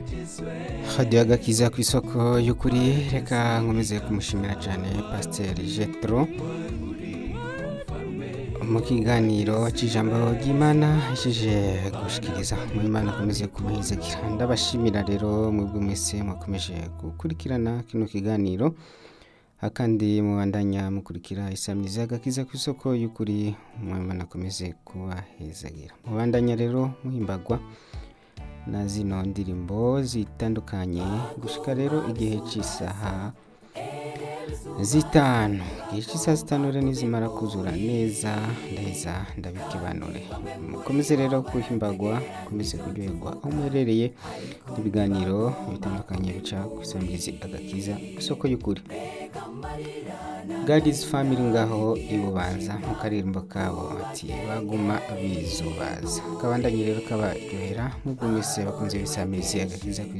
hadiyo agakiza ku isoko y'ukuri reka nkomeze kumushimira cyane pasiteri jetro mu kiganiro cy'ijambo ry'imana ishije gushikiriza mu imana akomeze kumuhizagira ndabashimira rero mwebwe mwese mwakomeje gukurikirana kino kiganiro akandi mubandanya mukurikira isamizi agakiza ku isoko y'ukuri mu imana akomeze kubahezagira mubandanya rero muhimbagwa na zino ndirimbo zitandukanye gushika rero igihe cy'isaha zitanu igihe cy'isaha zitanu rero nizimara kuzura neza ndaheza ndabikibanure mukomeze rero kuhimbagwa mukomeze kuryoherwa aho muherereye n'ibiganiro bitandukanye bica ku isamirizi agakiza ku isoko y'ukuri gadizi family ngaho ibubanza mu karirimbo kabo ati baguma bizubaza kabandanye rero kabaryohera mwebwe mwese bakunze bisamirizi agakiza ku